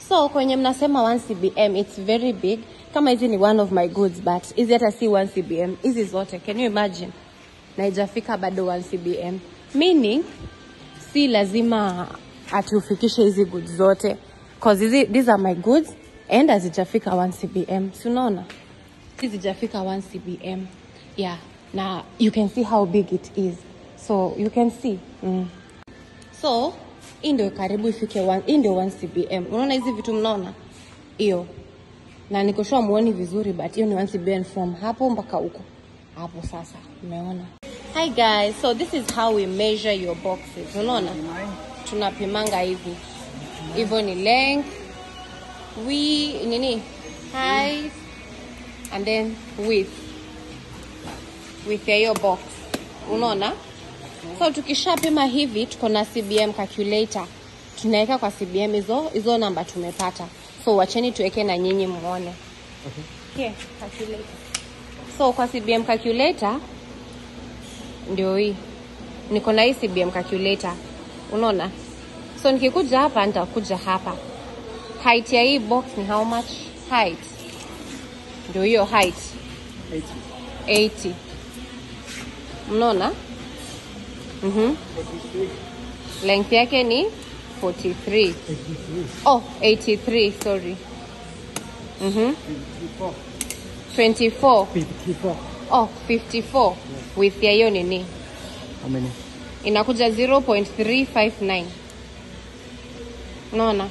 So kwenye mnasema 1 CBM it's very big. Kama hizi ni one of my goods but hizi hata si 1 CBM. Hizi zote can you imagine? Na haijafika bado 1 CBM. Meaning si lazima ati ufikishe hizi goods zote cause hizi these are my goods and hazijafika 1 CBM. Si unaona? Hizi zijafika 1 CBM. Yeah. Na you can see how big it is. So you can see. Mm. So hii ndio karibu ifike one, hii ndio 1 CBM. Unaona hizi vitu mnaona? Hiyo. Na niko sure muoni vizuri but hiyo ni 1 CBM from hapo mpaka huko. Hapo sasa. Umeona? Hi guys, so this is how we measure your boxes. Unaona? Tunapimanga hivi. Hivyo ni length, we nini? Height and then width. Width ya hiyo box. Unaona? So tukishapima hivi tuko na CBM calculator. Tunaweka kwa CBM hizo hizo namba tumepata. So wacheni tuweke na nyinyi muone. Okay. Here, calculator. So kwa CBM calculator ndio hii. Niko na hii CBM calculator. Unaona? So nikikuja hapa nitakuja hapa. Height ya hii box ni how much? Height. Ndio hiyo height 80. 80. Mnaona? Mhm. 43. Length yake ni 43. 83. Oh, 83, sorry. Mhm. 24. 54. 54. Oh, 54. Width ya hiyo nini? How many? Inakuja 0.359. Unaona?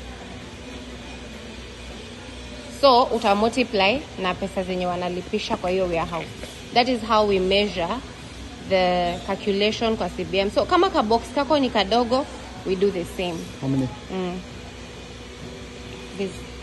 So uta multiply na pesa zenye wanalipisha kwa hiyo warehouse. That is how we measure the calculation kwa CBM. So kama ka box kako ni kadogo, we do the same. How many? Mm. This